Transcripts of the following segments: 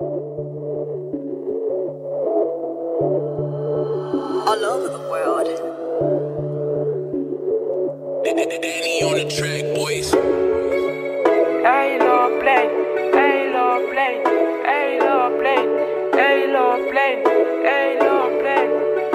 all over the world. Danny on the track, boys. Hey, Lord, play. Hey, Lord, play. Hey, Lord, play. Hey, Lord, play. Hey, Lord, play.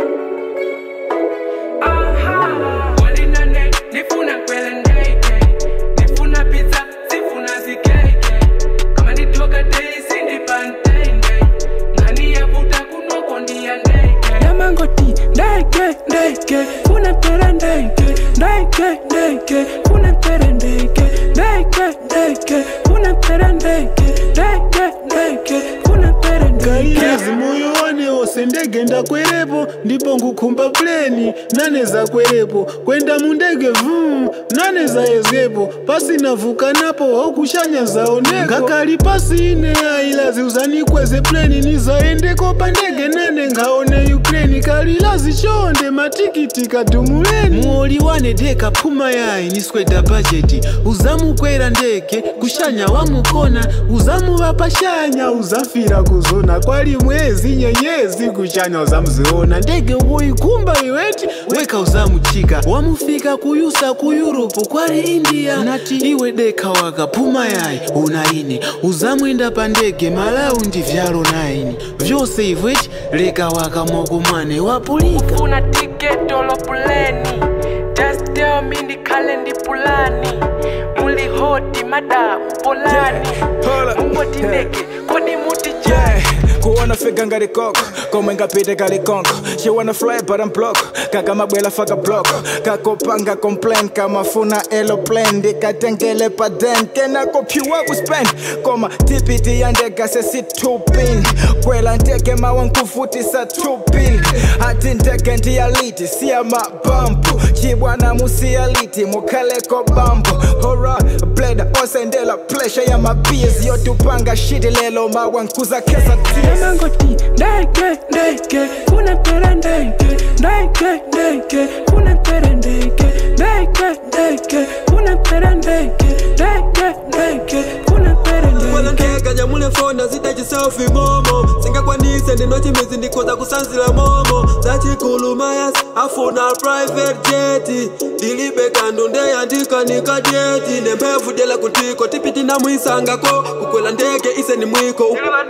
Aha. Wali na ne, nifuna kwele ndege. Nifuna pizza, sifuna zikeke. Kama nitoka dei, sindi pantende. Ngani yavuta kunoko ndiya ndege. Yamangoti, ndege, ndege. Kuna tere ndege. Ndege, ndege. Kuna tere ndege. Ndege, ndege. Kuna tere ndege. Ndege, ndege. Kuna tere ndege. kairazi moyo wanewo sendege ndakwerepo ndipo ngukhumba pleni naneza kwerepo kwenda mundege vum naneza yezwepo pasinavuka napo hokushanya zaoneko ngakali pasi ine ailazi uzanikweze pleni nizaendeko pandege nane ngaone ukraini kalilazi chonde matikiti kadumuleni muoli wane deka phuma yayi nisweda bajeti uzamukwera ndege kushanya wamukona uzamuva pashanya uzafira kuzona kwali mwezi nyenyezi kushanya uzamuziona ndege uyikumba iweti weka uzamuchika wamufika kuyusa ku yuropu kwali india nati iwe deka waka phuma yayi unaine uzamwenda pa ndege malaundi vyalo naini vyose ivweti leka waka mokumwane wapulika Una ticket olo puleni Just tell me ndikhale ndipulani Muli hoti mada mpolani hold up. Mungoti ndege kodi muti Yeah, jani kuona fika ngati koko komwe ngapite kali konko she wanna fly but I'm block kaka mabwela faka block kakopanga complain kamafuna aeroplane ndikatengele pa den kenakopyuwa kuspend koma tipiti ya ndege sesitupin kwela nteke mawe nkufutisa tupil ati ndege ndiyaliti siya mabampu chibwana musiyaliti mukhaleko bambo hora bleda osendela plesha ya mabs yotupanga shiti lelo mawe nkuza kesa tears Yamangoti ndege ndege Kuna tere ndege Ndege ndege Kuna tere ndege Ndege ndege Kuna tere ndege Ndege ndege Kuna tere ndege kwalankeka nyamule fona zitachi selfie momo singakwanise ndinochimizi ndikhoza kusanzira momo zachikuluma afuna private jet ndilibe kandu ndeyandika nikadieti nemphevu dyela kutiko tipiti namwisangako kukwela ndege ise ni mwiko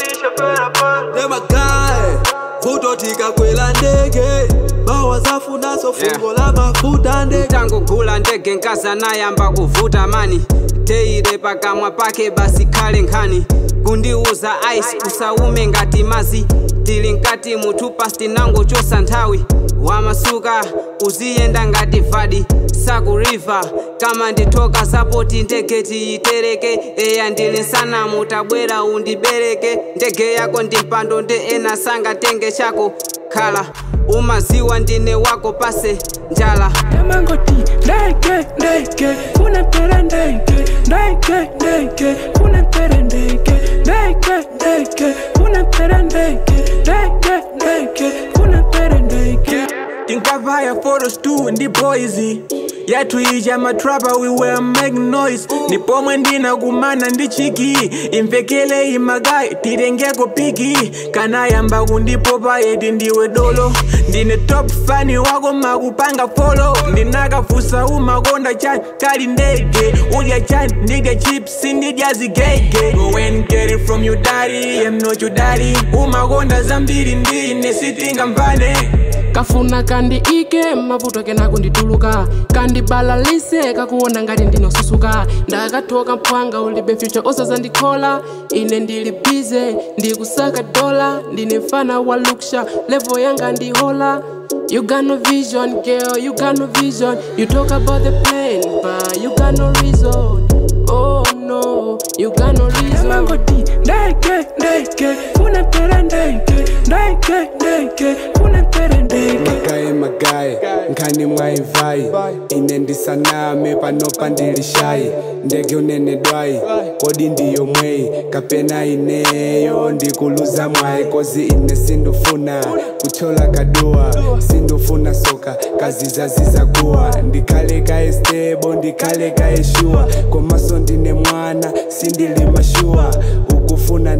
nemagaye vuto tikakwela ndege bawa zafunaso fungo la mafuta ndege tangu gula ndege nkaza nayamba kuvuta mani teire pakamwa pake basi khale nkhani kundiuza ice usaume ngati mazi tili nkati muthu pasti nango chosa nthawi wamasuka uziyenda ngati vadi sakuriva kama ndithoka sapoti ndege tiyitereke eya ndili nsanamu tabwera undibereke ndege yako ndi mpando ndi ena sangatenge chako khala umaziwa ndine wako pase njala Yamangoti ndege ndege Kuna tere ndege Ndege ndege Kuna tere ndege Ndege ndege Kuna tere ndege Ndege ndege Kuna tere ndege tinkavaya photos tu ndi boys yathu ija matrapa we were making noise ni pomwe ndinakumana ndi chiki imvekele imagayi tilengeko piki kanayamba kundipopa eti ndiwe dolo ndine top fani wako makupanga folo ndinakafusa umakonda chani kali ndege udya chani ndidya chips ndidya zigege go and get it from your daddy I'm not your daddy umakonda zambiri ndine sitingamvane kafuna kandi ike mavuto kena kundituluka kandibalalise kakuona ngati ndinosusuka ndakathoka mphwanga ulibe future osazandikhola ine ndili bize ndikusaka dola ndine mfana wa luksha level yanga ndihola You got no vision, girl, you got no vision. You talk about the plan, but you got no reason. Oh no, you got no reason. Yamangoti ndege ndege Kuna tere ndege Ndege ndege Kuna tere ndege magaye magaye nkhani mwaivai ine ndisaname panopa ndilishayi ndege unene dwayi kodi ndiyo mweyi kapena ineyo ndikuluza mwayi kozi ine sindufuna kuchola kaduwa sindufuna soka kazizaziza kuwa ndikhale kaestebo ndikhale kaeshuwa komaso ndine mwana sindili mashuwa ukufuna ndege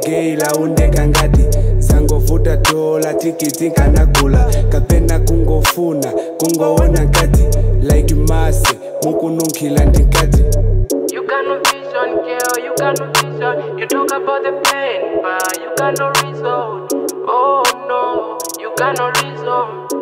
geila undeka ngati zangovuta dola tikiti nkanagula kapena kungofuna kungoona nkati like mase mukununkhila ndikati You got no vision, girl, you got no vision. You talk about the pain, but you got no reason. Oh no, you got no reason.